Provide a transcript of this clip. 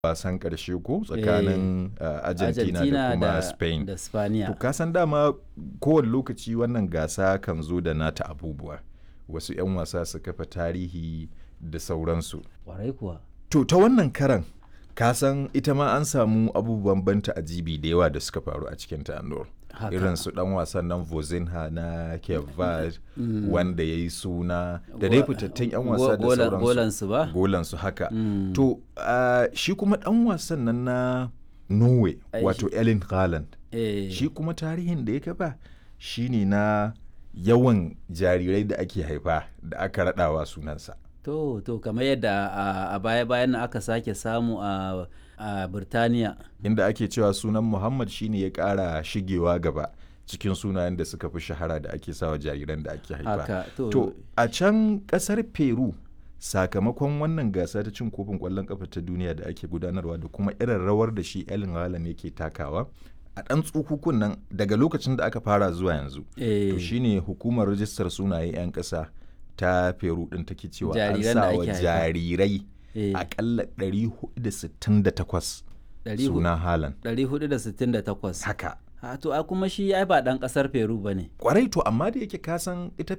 wasan ƙarshe ko tsakanin uh, Argentina, Argentina da kuma da, Spain. da Spaniya. To kasan dama kowane lokaci wannan gasa kan zo da nata abubuwa. Wasu 'yan wasa su kafa tarihi da sauransu. Kwarai kuwa. To ta wannan karan kasan ita ma an samu abubuwan banta ajibi da yawa da suka faru a cikin ta Anur. Haka. Irin su dan wasan nan Vozinha na Kevad wanda ya yi suna da dai fitattun 'yan wasa da Go- golan- sauransu. golansu ba? Golansu haka. Mm. To ah, shi kuma dan wasan nan na Norway Ai, wato Erling Haaland. Eh, Shi kuma tarihin da ya kafa shine na yawan jarirai da ake haifa da aka raɗawa sunansa. to to kamar yadda a- a baya bayan nan aka sake samu a a Birtaniya. inda ake cewa sunan Muhammad shine ya ƙara shigewa gaba cikin sunayen da suka fi shahara da ake sawa jariran da ake haifa. Haka to, To a can ƙasar Peru sakamakon wannan gasa ta cin kofin ƙwallon ƙafa ta duniya da ake gudanarwa da kuma irin rawar da shi Erling Haaland yake takawa a ɗan tsukukun nan daga lokacin da aka fara zuwa yanzu. eh, To shine hukumar rajistar sunaye 'yan ƙasa ta Peru ɗin take cewa an Jariran da sa wa ake haifa. jarirai eh, akalla 468 ɗari hu- suna Haaland. 468. Haka. Ha, to a kuma shi ai ba ɗan ƙasar Peru ba ne. Kwarai to amma da yake kasan ita